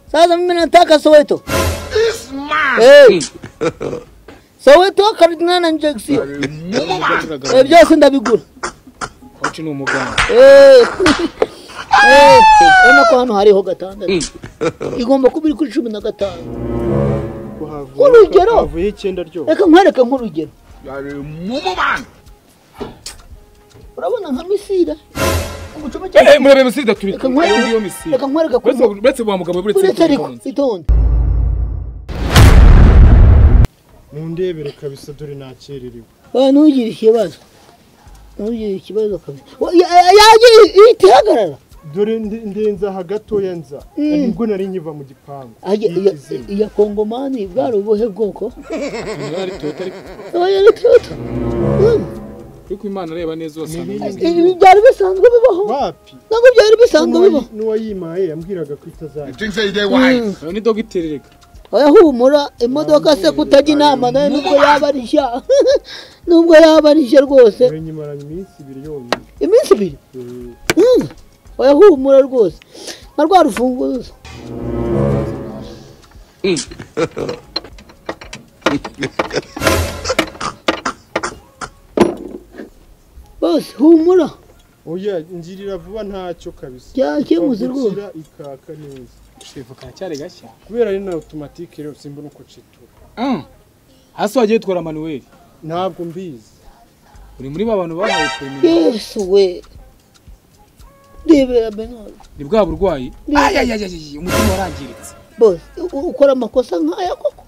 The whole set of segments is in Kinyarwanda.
Sasa mimi nataka Soweto. Eh. Soweto karibu na Njagisiyo. Ibyo sindabigura. Hoci ni umuganda. Eh. Eh, urabona ko hano hariho gatandatu. Igomba kuba iri kuri cumi na gatanu. Urugero. Havuye icyenda ryo. Reka nkwereke nk'urugero. Yari mumubana. Urabona nka Misira. Umucoma cyane. Eh, murebe misiri daturi. Reka nkwereke. Iyo misiri. Reka nkwereke Bese ku. bese bwa mugabo buretse Uretse ariko itonde. Mundebere kabisa dore nakererewe. Oya ntugire ikibazo. Ntugire ikibazo kabisa. Wa- ya- ya- Yagira iti hagarara. Dore ndi- ndenza aha gatoya nza. Nibwo nari nkiva mu gipangu. Ajya- Iyi iya- kizima. iya kongomani bwari ubuhe bwoko Ari tota ariko oya ritoto ariko Imana areba neza Ni wasanga. ibindi ibi byari bisanzwe bibaho Wapi? ntabwo byari bisanzwe bibaho N'uwayimaye yambwiraga ko itazajya. Things say they wise. Ayo ni dogiteri reka. oya humura imodoka se kutajya inama nawe nubwo yaba ari nshya nubwo yaba ari nshya rwose Dore nyimaranye iminsi ibiri yonyine. iminsi ibiri Eh, Mm. oya humura rwose nka rwa rufunguzo bose humura Oya ngirira vuba ntacyo kabisa. byakemuze rwose Gukira ikaka neza. Shefu karacyari gashya. Kubera ari na automatique rero simbona uko citura. Mm. Hasi wagiye yitwara Manuel. Ntabwo mbizi. Uri muri ba bantu bahawe premium. yesu we rebera benori Ni bwa burwayi. Ni- Ayayayayayi umutima warangiritse. bose u- ukora amakosa nk'aya koko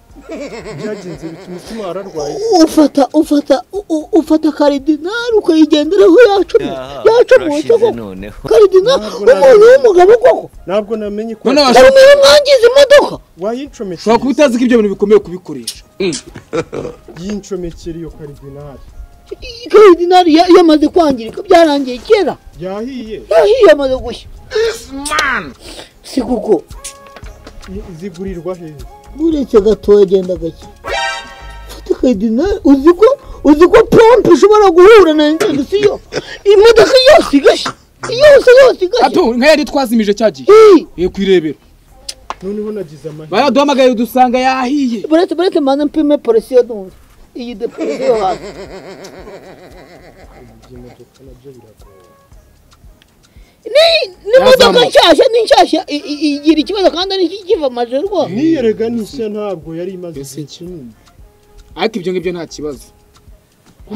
Byagenze bituma umutima wararwaye. ufata ufata u- u- ufata karidinari ukayigenderaho yacumuye yacumuye cyo koko noneho karidinari Ntabwo umuntu nabyo. w'umugabo koko Ntabwo namenye ko None dore washobora niyo mwangiza imodoka wayincomekeye. ushobora kuba utazi ko ibyo bintu bikomeye kubikoresha. Yincomekera iyo karidinali. I- karidinari ya- yamaze kwangirika byarangiye kera Yahiye. yahiye yamaze gushya This man. si kuko I- Zigurirwa hehe? uretse gatoya agenda gake fata karidinari uzi ko uzi ko pompe ishobora guhura na injegisiyo imodoka yose igashya yose yose igashya Ato nkaya yari twazimije cyagiye. Ii! Ye kwirebera. Noneho nagize amahirwe. Baraduhamagaye dusanga yahiye. buretse buretse mbanza mpime polisiyo numva iyi depolisi yo hasi Imodoka nabyo biragoye. ni n'imodoka nshyashya ni nshyashya i- i- igira ikibazo kandi ari kiva amajoro rwose Niyerega nishya ntabwo yari imaze igihe kinini. Ariko ibyo ngibyo nta kibazo.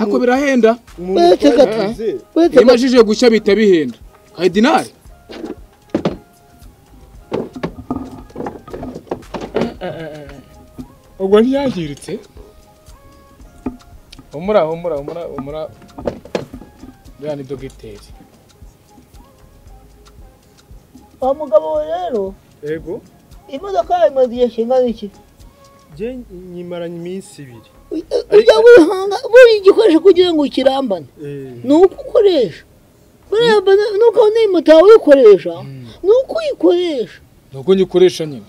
Ariko birahenda. Umuntu Eh, teka- twagize buretse Iyo imajije gushya bihita bihenda. Karidinari. Ubwo ntiyangiritse. Humura, humura, humura, humura. Uriya ni dogiteri. wa mugabo we rero ego imodoka yawe imaze igihe kingana iki njye nyimaranye iminsi ibiri. ujya wihanga buri igikoresho kugira ngo kirambane Eh, ni uko ukoresha buriya mbona nuko n'iyi moto yawe uyikoresha ni uko uyikoresha Nubwo nyikoresha nyine.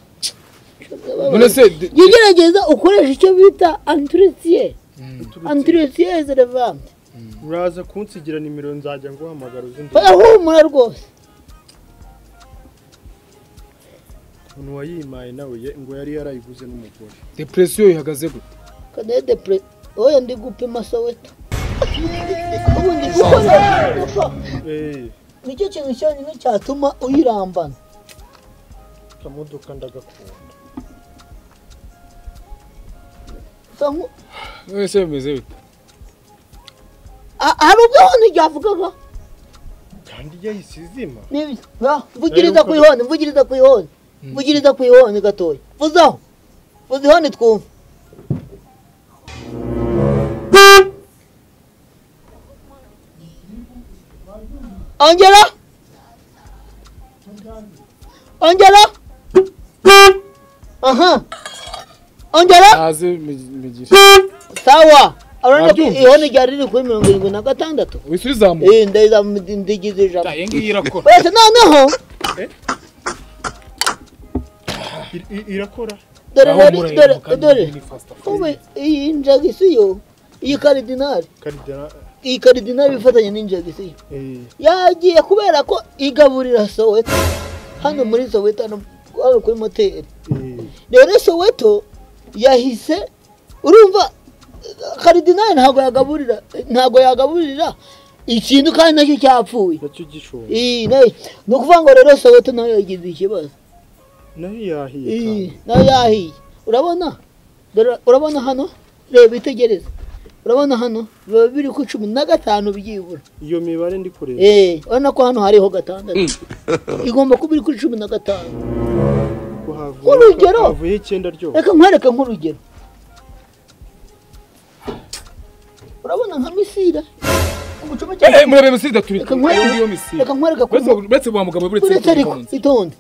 None se d- jya ugerageza ukoresha icyo bita antiretiye antiretiye zerevante Uraza kunsigira nimero nzajya nguhamagara uzi undi barahumura rwose umuntu wayimaye nawe ye- ngo yari yarayiguze n'umugore. depresiyo ihagaze gute? kadede pre oya ndi gupima soweto ubu ndi gukora gupfa. Eh, nicyo kintu cyonyine cyatuma uyirambana akamodoka ndagakunda. Usa nku- None se bimeze bite? ha- hari ubwo ihoni ryavugaga Kandi yahise izima. N'ibyo. Ya, mvugiriza ku ihoni mvugiriza ku ihoni mvugiriza ku ihoni gatoya vuzaho vuza ihoni twumve ongera ongera aha ongera Haze migire. sawa urabona ko Nabyumvise. ihoni ryari riri kuri mirongo irindwi na gatandatu Wisubiza mu. Eh, ndayiza- ndigize ijana Iyi ngiyi irakora. uretse noneho I- i- Irakora. dore Aho rero mureba dore kandi dore ni fast food. ubu iyi njagisiyo iyi karidinari Karidara. iyi karidinari ifatanye n'injagisiyo Eh, yagiye kubera ko igaburira soweto hano muri soweto hano hano kuri moteri Eh, rero soweto yahise urumva karidinali ntabwo yagaburira ntabwo yagaburira ikintu kandi nacyo cyapfuye nacyo gishoboye Ii, nayo- ni ukuvuga ngo rero soweto nayo yagize ikibazo nayo yahiye Ii, kandi. nayo yahiye urabona Dore- urabona hano reba itegereze urabona hano biba biri ku cumi na gatanu byibura iyo mibare ndi kureba Eh, urabona ko hano hariho gatandatu igomba kuba iri kuri cumi na gatanu ko Urugero! havuye- havuyeho icyenda ryose reka nkwereke nk'urugero urabona nka misira umucoma cyane Eh, murebe misiri daturi Reka nkwereke- kuri iyo misiri reka nkwereke kuri uretse uretse wa mugabo uretse uretse ariko kuri itonde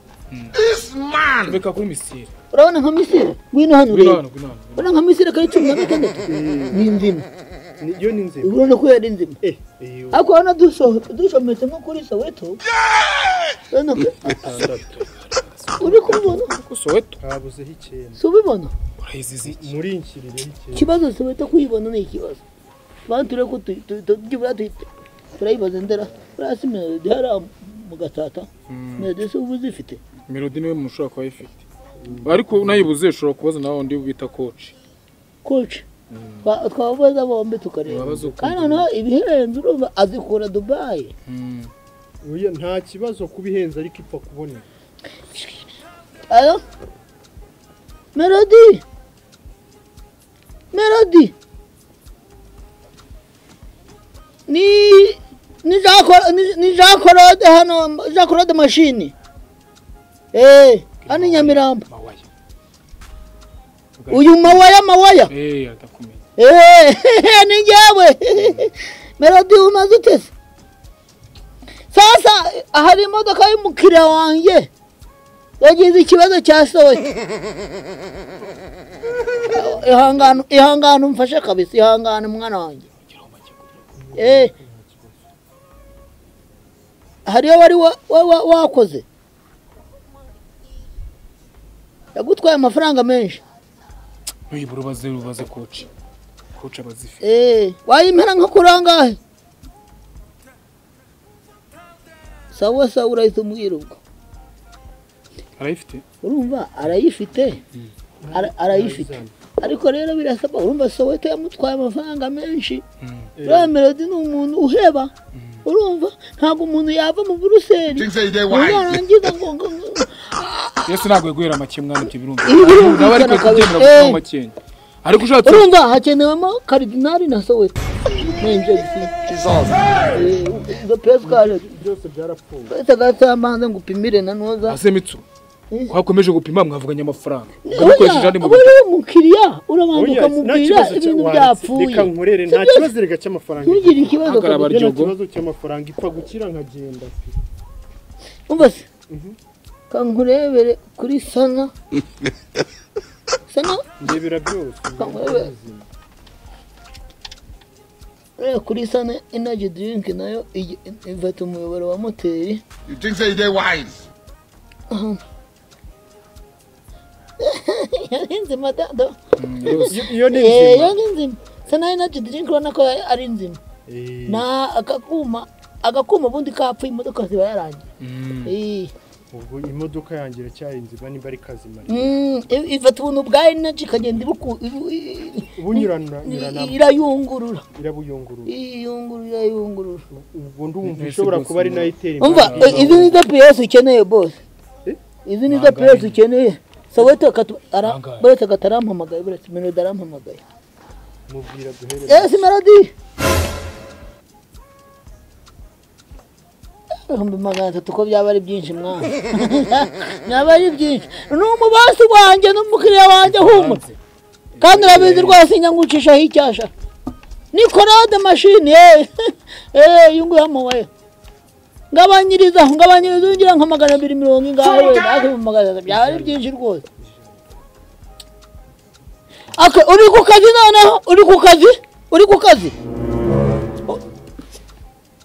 This man. reka kuri misiri urabona nka misira ngwino hano kuri urebe hano kuri hano urabona nka misira kari cumi na gatandatu ni inzima Ni- iyo ni nzima urabona ko yari inzima eh iyo ariko urabona duso- dushometse nko kuri soweto urabona ko atandatu uri kubibona kuko soweto habuzeho icyenda si ubibona urayizizi iki muri nkirireho icyenda ikibazo soweto kuyibona ni ikibazo bantu turebe ko tu- tu- tu- byibura tu- turayibaza ndera urasi melodi hariya mu gatata melodi se uba uzifite melodi niwe muntu ushobora kuba ayifite ariko unayibuze ushobora kubaza nawe undi bita koci koci Twa- twabaza bombi tukareba Wabaza ukumva. kandi noneho ibihenze urumva azikura dubayi oya nta kibazo kubihenza ariko ipfa kuboneka Alo? Melodi! Melodi! Ni... Ni Jacques- ni- ni jakorode hano jakorode mashini eh hano i nyamirambo mawaya uyu mawaya mawaya eh atakumenya Eh, ni njyewe melodi umaze utese sasa hari imodoka y'umukiriya wanjye yagize ikibazo cya soya ihangane ihangane umfashe kabisa ihangane mwana wanjye Eh. hariyo wari wa- wa- wa- wakoze yagutwaye amafaranga menshi nuyibura ubaze ubaze koci koci abazifite Eh, wayimpera nko kurangahe sawa sawa urahita umbwira ubwo arayifite urumva arayifite Ara- arayifite ariko rero birasaba urumva soweto yamutwaye amafaranga menshi uriya melodi ni umuntu uheba urumva ntabwo umuntu yava mu buruseli Things that they ngo wise. narangiza ngo ngo ngo- yose ntabwo yaguhera make mwana ibyo Birumvikana birumvikana nawe ariko kabisa. kubyemera gusa Eh. makenya ariko ushatse urumva hakenewemo karidinari na soweto n'injegisi izo pesi kaje byose byarapfuye gatagatambanze ngo upimire na noza ase mitsu Eh. twakomeje gupima mwavuganye amafaranga mwamukoresheje andi uriya mabiro uriya mukiriya urabanza oya nta ukamubwira kibazo ibintu cy'abanzi byapfuye reka nkorere Si nta byo- kibazo reka cy'amafaranga ntugire ikibazo Hagarara kabisa. Iyo nta Baryogo. kibazo cy'amafaranga ipfa gukira nkagenda pe. umva se Mhm. kankurebere kuri sana sana ndebera byose Kankurebere ureba kuri sana inaji dirinki nayo ijya- ifata umuyoboro wa moteri You think that they wise. yari inzima dado Iyo- iyo ni Eh, nzima yari inzima sana inaji dirinki urabona ko ari inzima Eh, na agakuma agakuma ubundi kapfa imodoka ziba yarangiye Eh. ubwo imodoka yanjye iracyari nzima nimba ari kazima Mm, i- ifata ubuntu bwa energy ikagenda ibuku ibu- i- i- ubu nyurana- i- nyuranamo irayungurura irabuyungurura iyungurura irayungurura ubwo ndumva Mwese ishobora rwose kuba ari nayo itera umva eh, imbaraga izi nizo piyesi ukeneye bose Eh? izi nizo piyesi ukeneye soweto akatu- ara- Bangahe? buretse akatarampamagaye buretse melodi arampamagaye mubwira guhereza esi melodi ibihumbi magana atatu ko byaba ari byinshi mwana byaba ari byinshi ni umubasi wanjye n'umukiriya wanjye humura kandi urabizi rwose nyangucishaho icyasha ni korode mashini yewe yewe uyu nguyu amubaye ngabanyirizaho ngabanyirizaho ngira nka magana abiri mirongo ingahe we natwe mu magana atatu byaba ari byinshi rwose Aka, uri ku kazi noneho uri ku kazi uri ku kazi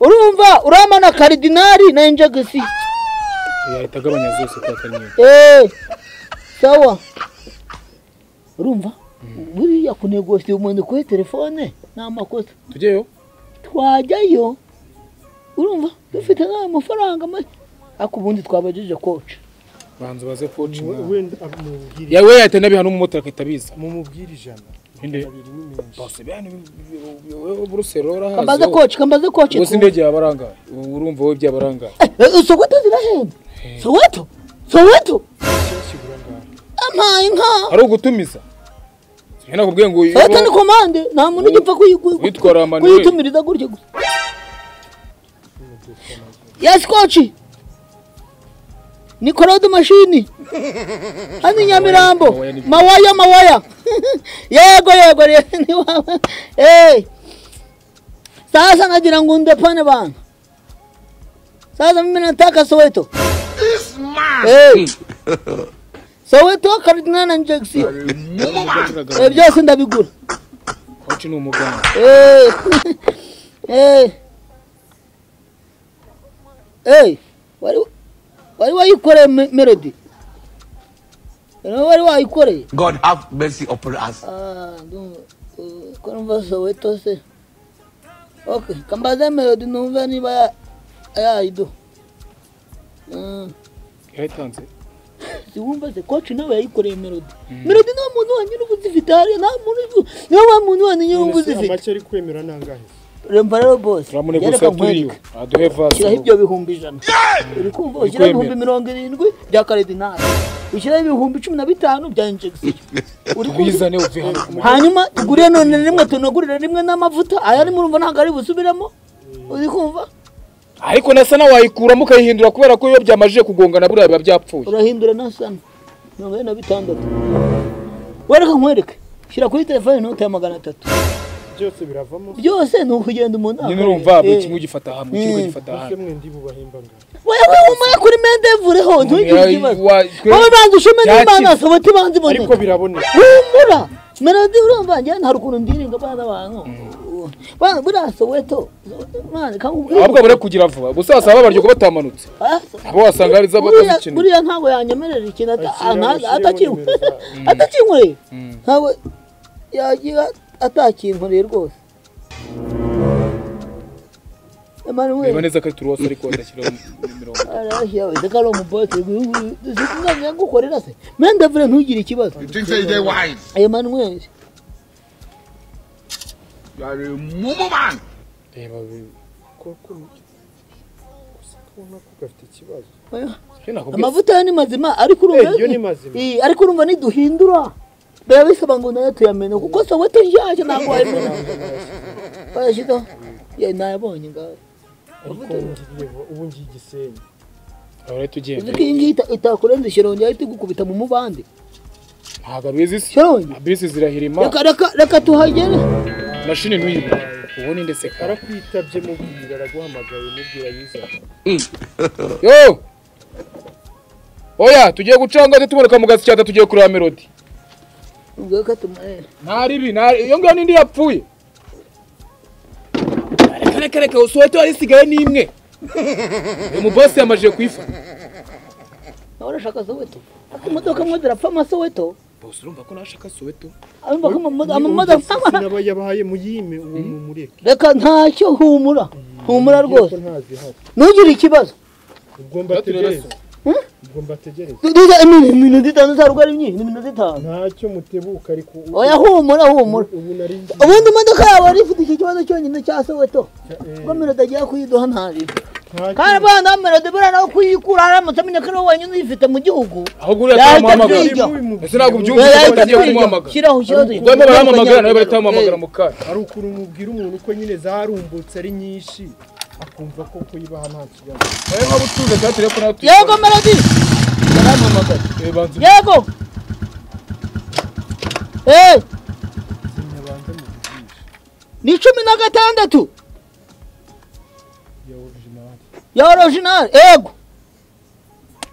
U- urumva uramana karidinari na injegisi yahita agabanya zose kwa kanyenyeri Eh, sawa urumva buriya kunegosiye umuntu kuri telefone ni amakosa tujyeyo twajyayo urumva dufite n'ayo mafaranga make ariko ubundi twabajije koca banza baze We- kocinga wenda amubwira yawe yahita n'abihana umumotari agahita abiza mumubwira ijana Inde? abiri ni menshi bose bihana wowe buruseli kambaze warahazi koci kambaze koci gusa indege yabarangaye ubu urumva wowe byabarangaye soweto zirahenda soweto soweto cyangwa kigura ngaho ampaye inka ari ugutumiza njye nakubwiye ngo uyu- soweto ni komande nta muntu ugipfa kuyigu- Witwara Manuel. kuyitumiriza gutya gusa yesi koci ni korode mashini hano i nyamirambo Mawaya ni- mawaya mawaya yego yego rero ni wawe Eh. sasa nagira ngo ndepane bana sasa mimi nataka soweto This man. Hey. Soweto Cardinal na Jackson. Eh, byose ndabigura. koci ni umuganga Eh. Eh. Eh. Wari wari wayikoreye me- melody. Wari wari wayikoreye. God have mercy upon us. Ah, ndu ko numva Soweto se. Okay, kambaza melody numva niba ya- yayido. Mm. yarayitanze wumva se koci nawe yayikoreye melodi melodi nta muntu wanyura uba uzifite hariya nta muntu uzi- niwe wa muntu wanyura uba None se uzifite amake ari kwemera nangahe remba rero bose turamune reka gusa turiyo nkwereke aduhe ushyiraho vasi ibyo bihumbi ijana uri kumva ushyiraho Ndikwemera. ibihumbi mirongo irindwi bya karidinali ushyiraho ibihumbi cumi na bitanu bya injegisiyo uri kumva bizane uve hano ku hanyuma tugurire none rimwe tunagurire rimwe n'amavuta aya ni murumva ntabwo ari busubiremo uri kumva ariko na sana wayikuramo ukayihindura kubera ko iyo byamajije kugongana buriya biba byapfuye urahindura nasana mirongo ine na bitandatu wereka nkwereke shyira kuri telefone inote ya magana atatu byose biravamo byose ni ukugenda umuntu nyine akorera. urumva buri Eh. kimwe ugifata hamwe ikindi Mm. ugifata bake hamwe mwendi bubahemba ngaho wewe umwe kuri mendevureho ntugire Yayi- ikibazo wa- twe- wowe banza ushome Byaki- n'imana sobota ibanza ariko iboneka biraboneka humura melodi urumva njye nta rukuntu ndiringa abana bantu Bana, buriya soweto mwana kamubwira ahubwo bare kugira vuba gusa wasanga babaryogo batamanutse abo wasanga hari buriya iz'abatazikeneye buriya ntabwo yanyemerera ikintu ata- Ashyiraho- nta- ashyiraho atakinkoreye nimero zabo. atakinkoreye ntabwo yagira atakinkoreye rwose Emmanuel. niba neza ko ari turuwasi ariko badashyiraho imirongo arashya reka ari umubote umwana yagukorera se mende vure ntugire ikibazo You think say they wise? emanuweli You are a mumu man. reba bi- koko gusa kubona ko gafite ikibazo Sibyo nakubwiye. amavuta yo ni mazima ariko urumva Eh, yo ni mazima. Eh, ariko urumva niduhindura biba bisaba ngo nayo tuyamenya kuko se wowe tuyashe ntabwo wayimenya barashyiga ye nayabonye ngawe ariko ngiriye ubu ngiye igisenyi Aho rero tugenda uzi ko iyi ngiyi ita- itakurenze shirongi yahita igukubita mu mubande ntabwo ari izisi shirongi bisi zirahirima reka reka reka tuhagere mashini ntuyibe ubu ni ndetse kara arakwitabye mubwira araguhamagaye mubwira yiza yo oya tugiye gucanga tumanuka mu gatsiko cyata tugiye kureba melodi ubwo reka tumuhere nta ribi nta iyo ngiyo n'indi yapfuye reka reka reka usohote wari isigaye n'imwe uyu mubasi yamajije kuyifata nawe urashaka soweto ariko imodoka mwe zirapfa amasoweto bose urumva ko nashaka soweto abumva ko amamodoka Ni amamodoka- abayabahaye muyime uwo mumureke reka ntacyo humura humura Ngiye ko rwose ntazihari ntugire ikibazo ubwo mbategereze ubwo mbategereze duza iminota itanu ntarwo ari myinshi iminota itanu ntacyo mutebuka ariko ubu- oya humura humura ubu nari ngiye ubundi imodoka yawe yari ifite iki kibazo cyonyine cya soweto ubwo melodi agiye kuyiduha ntariba kandi ntacyo abana melodi buriya nawe kuyikura aramutse amenya ko ari wowe wenyine uyifite mu gihugu ahubwo uriya Yahita kwiga. ataramuhamagara ese ntabwo ubyumva Oya, ko yahita batangiye kwiga. kumuhamagara shyiraho ikibazo ubwo barimo baramuhamagara nawe bahita bamuhamagara mu kanya ari ukuntu mubwira umuntu ko nyine zarumbutse ari nyinshi akumva ko kuyibaha nta kibazo nawe nkaba utunze za telefone aho yego melodi yarampamagara tuyibanza yego Eh, nyabanza mubwirisha ni cumi na gatandatu ya orijinali ya orojinali yego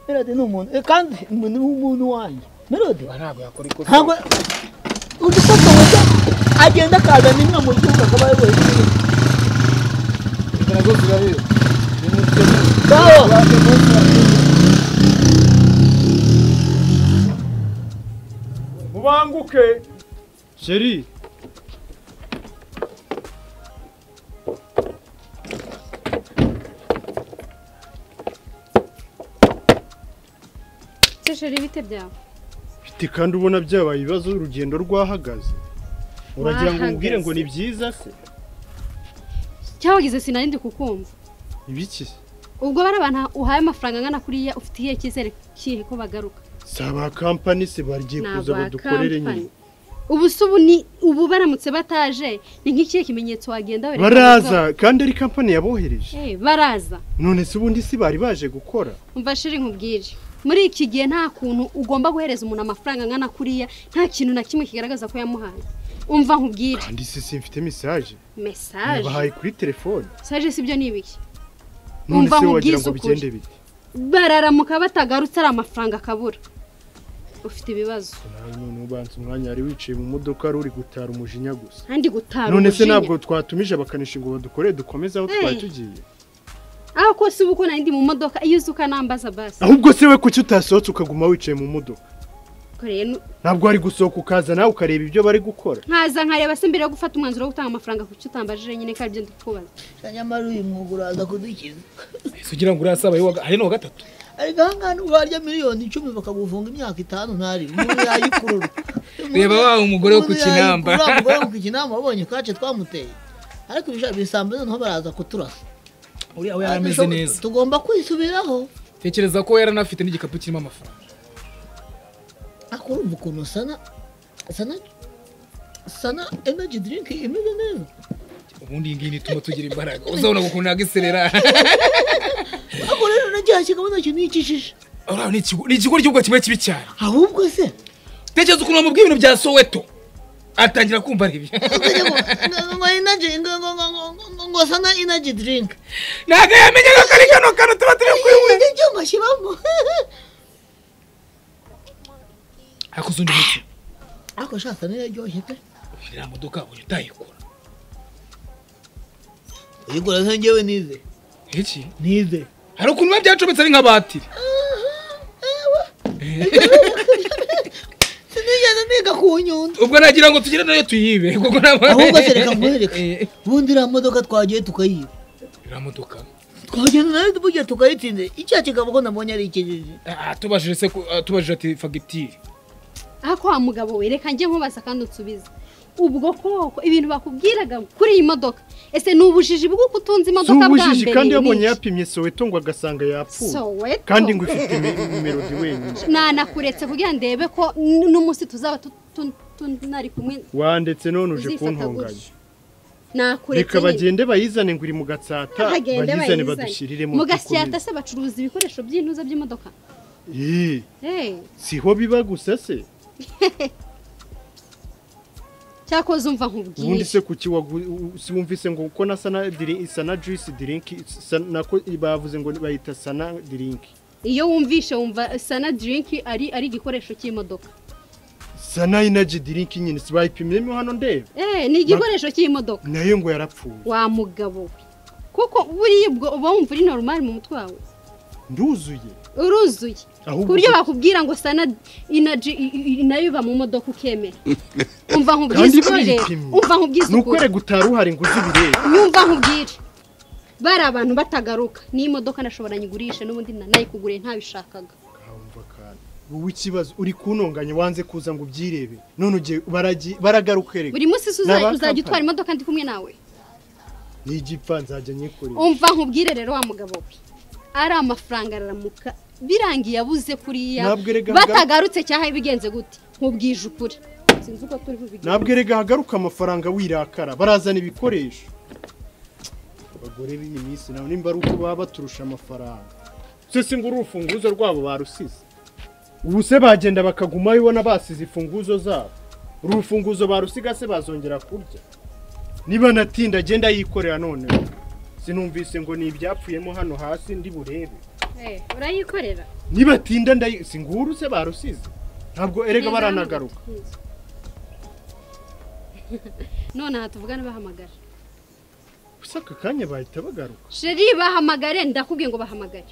melodi ni umuntu eh, kandi ni umuntu wanjye melodi ntabwo yakora ikosa ntabwo udufata wese agenda akazana inka mu gihugu akaba ayoboye igihugu nazo zirahera ngaho mubanguke sheri ukoresheje ibite byawe Mfite kandi ubona byabaye ibibazo urugendo rwahagaze uragira ngo umbwire ngo ni byiza se cyawagize sinarindi kukumva ibiki ubwo bari abantu uhaye amafaranga angana kuriya ufite iyihe cyizere kihe ko bagaruka si aba kampani se bagiye Ni kuza aba ngo dukorere company. nyine ubu se ubu ni ubu baramutse bataje ni nk'ikihe kimenyetso wagenda wereka baraza kandi ari kampani yabohereje Eh, baraza none se ubundi si bari baje gukora umva shiri nkubwire muri iki gihe nta kuntu ugomba guhereza umuntu amafaranga angana kuriya nta kintu na kimwe kigaragaza ko yamuhaye umva nkubwire kandi se simfite mesaje mesaje nabahaye kuri telefone mesaje sibyo ni ibiki none Umva se nkubwize wagira ngo ukuri. bigende bite bararamuka batagarutse ari amafaranga akabura ufite ibibazo nawe none ubanza umwanya wari wicaye mu modoka wari uri gutara umujinya gusa kandi gutara none se umujinya. ntabwo twatumije abakanishi ngo badukorere dukomeze aho twari Eh. tugiye aho kose uba uko ndi mu modoka iyo uzi ukanambaza basi ahubwo se we kuki utasohotse ukaguma wicaye mu modoka Ariko rero ntabwo wari gusohoka ukaza nawe ukareba ibyo bari gukora nkaza nkareba se mbere yo gufata umwanzuro wo gutanga amafaranga kuki utambajije nyine ko aribyo ndikubaza nyamara uyu mwuga uraza kudukiza ese ugira ngo urasaba yo hari n'uwa gatatu ariko aha ngaha niba warya miliyoni icumi bakagufunga imyaka itanu ntari umuntu yayikurura Reba wa umugore wo ku Kinamba. Umuntu yayikurura, umugore wo ku kinamba wabonye kace twamuteye ariko ibishaka bisambo noneho baraza kuturasa uriya we yari ameze neza tugomba kwisubiraho tekereza ko yaranafite n'igikapu kirimo amafaranga ariko urumva ukuntu sana sana sana energy drink imeze neza ubundi iyi ngiyi ituma tugira imbaraga uzabona ukuntu nagiserera ariko rero nagiye kigabo nacyo nikijije uriya ni ikigo ni ikigo ry'ubwo kimwe kibi cyane ahubwo se tekereza ukuntu bamubwiye ibintu bya soweto atangira kumva aribyo ukajya ngo ngo- ngo energy ngo ngo ngo ngo- ngo- ngo sana energy drink ntabwo yamenyaga ko ari kano kantu tuba turi kunywa ni byo mashyiramo hakoze undi muti ariko sha sana yaryoshye pe uriya modoka uyu utayikura uyigura se njyewe nize iki nize hari ukuntu biba byacometse ari nk'abatiri sinigeze niga ku nyundo ubwo nagira ngo tugire nayo tuyibe kuko ntabwo ahubwo se reka nkwereke Eh, ubundi iriya modoka twagiye tukayiba iriya modoka twagenda nayo burya tukayitsinze icya kigabo ko nabonye ari ikijiji Ah, tubajije se ko- ah, tubajije ati fagitire aho ko wa mugabo we reka njye nkubaza kandi unsubize ubwo koko ibintu bakubwiraga kuri iyi modoka ese ni ubujiji bw'uko utunze si imodoka bwa ubujiji mbere kandi ni yabonye iki? yapimye soweto ngo agasanga yapfuye Soweto. kandi ngo ifite ime- melodi wenyine nanakuretse kugira ngo ndebe ko n- n'umunsi tuzaba tu- tu- tunari kumwe wandetse none uje uzifata kuntunganya gutyo nakuretse reka nyine. bagende bayizane ngo iri mu gatsata Bahagende bayizane bayizane. badushyiriremo mu dukomeze. gasyata se bacuruza ibikoresho by'intuza by'imodoka Eh, Eh, siho biba gusa se cyakoze umva ubundi nkubwire se kuki wagu- u- si wumvise ngo uko na sana diri- sana juice drink sa- nako bavuze ngo bayita sana drink iyo wumvishe wumva sana dirinki ari ari igikoresho cy'imodoka sana energy drink nyine si bayipimyemo hano ndeba Eh, ni igikoresho cy'imodoka nayo ngo yarapfuye wa mugabo we kuko buriya ubwo uba wumva uri normal mu mutwe wawe nduzuye uruzuye ku ahubwo buryo se- bakubwira ngo sana inaji nayo iba mu modoka ukemera umva nkubwize kandi ukuri rero bayipimye umva nkubwize ni ukuri ukwere gutara uhari ngo uzi ibireba nyumva nkubwire bari abantu batagaruka n'iyi modoka nashobora nyigurisha n'ubundi na- nayikuguriye ntabishakaga Nkamva akantu. wowe ikibazo uri kuntonganya wanze kuza ngo ubyirebe none ugiye baragi- baragaruka erega buri munsi se Ni aba uza- uzajya company. utwara imodoka ndi kumwe nawe n'igipfa nzajya nyikorera umva nkubwire rero wa mugabo we ari amafaranga araramuka birangiye abuze kuriya Ntabwo erega hagara- batagarutse cyahaye bigenze gute nkubwije ukuri sinzi uko turi bubigenze ntabwo erega hagaruka amafaranga wirakara barazana ibikoresho abagore b'iyi minsi nabo nimba ari uko baba baturusha amafaranga se si ngo uru urufunguzo rwabo barusize ubu se bagenda bakaguma bibona basize imfunguzo zabo uru rufunguzo barusiga se bazongera kurya niba natinda agenda yikorera noneho sinumvise ngo ni ibyapfuyemo hano hasi ndi burebe Eh, urayikorera nibatinda ndayi si nguru se barusize ntabwo erega baranagaruka none aha tuvugane bahamagara gusa aka kanya bahita bagaruka sheri bahamagare ndakubwiye ngo bahamagare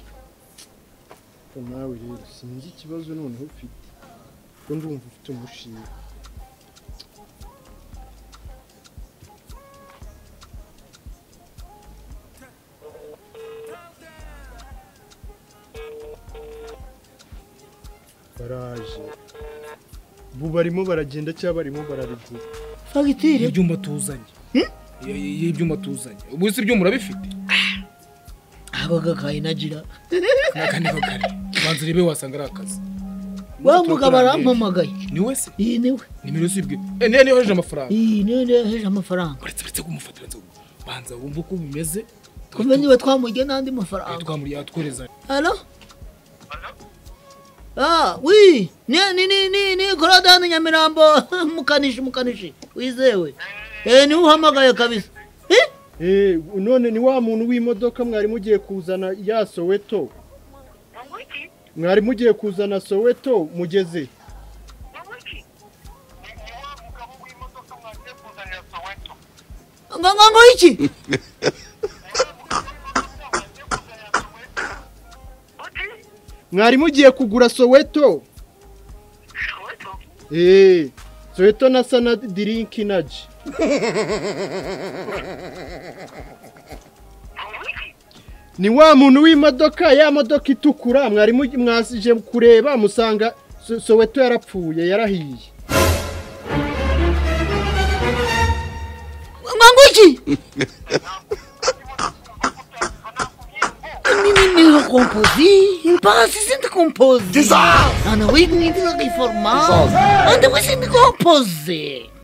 Ariko nawe rero sinzi ikibazo noneho ufite kuko ndumva ufite umushinga ubu barimo baragenda cyangwa barimo bararugura fagitire ibyuma tuzanye ibyuma tuzanye ubu si ibyuma urabifite abaga kayinagira n'akandi kagari banza urebe wasanga ari akazi wa mugabo arampamagaye ni we se iyi ni we nimero si ibwe eh niyo niyo heje amafaranga iyi niyo ndeheje amafaranga uretse uretse kumufata banza banza wumve uko bimeze kumbe niba twamurya n'andi mafaranga twamuriye atwereza hano Ah, wi, ni ni ni ni ni Korodani Nyamirambo, mukanishi mukanishi, wizewe. Eh, ni uhamagaye kabisa. Eh? Eh, none ni wa muntu w'imodoka mwari mugiye kuzana ya Soweto mwari mugiye kuzana Soweto mugeze Ngo ngo ngo iki? mwari mugiye kugura Soweto Eh, Soweto na sana drink naji ni wa muntu w'imodoka ya modoka itukura mwari mugi- mwasije kureba musanga So- Soweto yarapfuye yarahiye Ngo ngo iki? Ni ni ni composi, il passa sente composi. Ana wi ni ni ki formal. Ande wi sente composi.